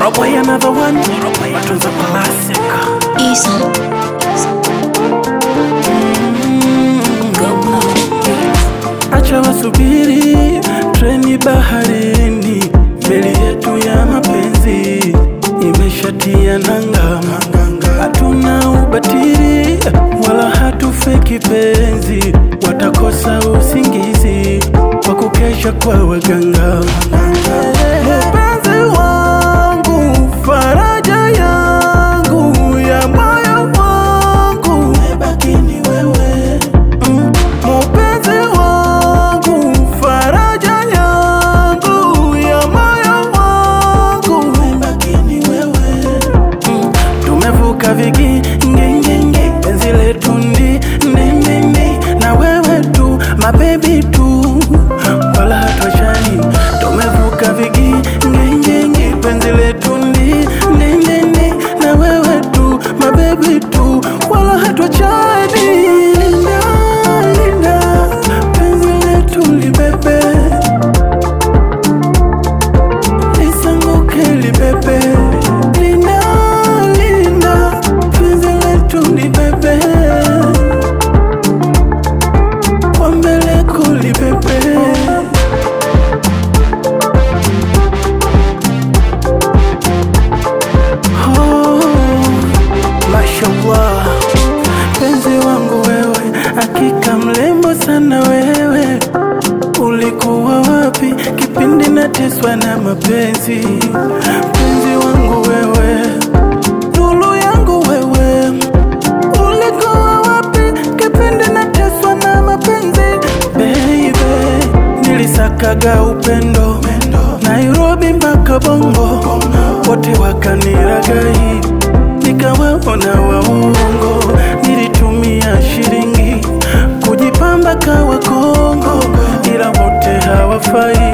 Roboy another one. Matunzo classic. Easy. Acha wasubiri treni baharini, meli yetu ya mapenzi imeshatia nanga. Hatuna ubatili wala hatufeki penzi, watakosa usingizi kwa kukesha kwa waganga. Mpenzi wangu, faraja yangu ya moyo wangu, umebaki ni wewe Mm, Mpenzi wangu, faraja yangu ya moyo wangu, umebaki ni wewe Mm, tumevuka vigingingi, penzi letu ndi ndindindi, na wewe tu mabebi tu, wala hatuachani. Tumevuka vigingingi, penzi letu ndi ndindindi, na wewe tu mabebi tu, wala hatuachani. Linda, linda, penzi letu libebe, lisanguke libebe. Linda, linda, penzi letu libebe, kwa mbele kulibebe. Oh, mashallah, penzi wangu wewe, hakika mrembo sana wewe. Ulikuwa wapi kipindi nateswa na mapenzi? Penzi wangu wewe, nuru yangu wewe, ulikuwa wapi kipindi nateswa na mapenzi? Baby, nilisakaga upendo Nairobi mpaka Bongo, wote wakaniragai, nikawaona waongo. Nilitumia shilingi kujipamba kawa Kongo, ila wote hawafai.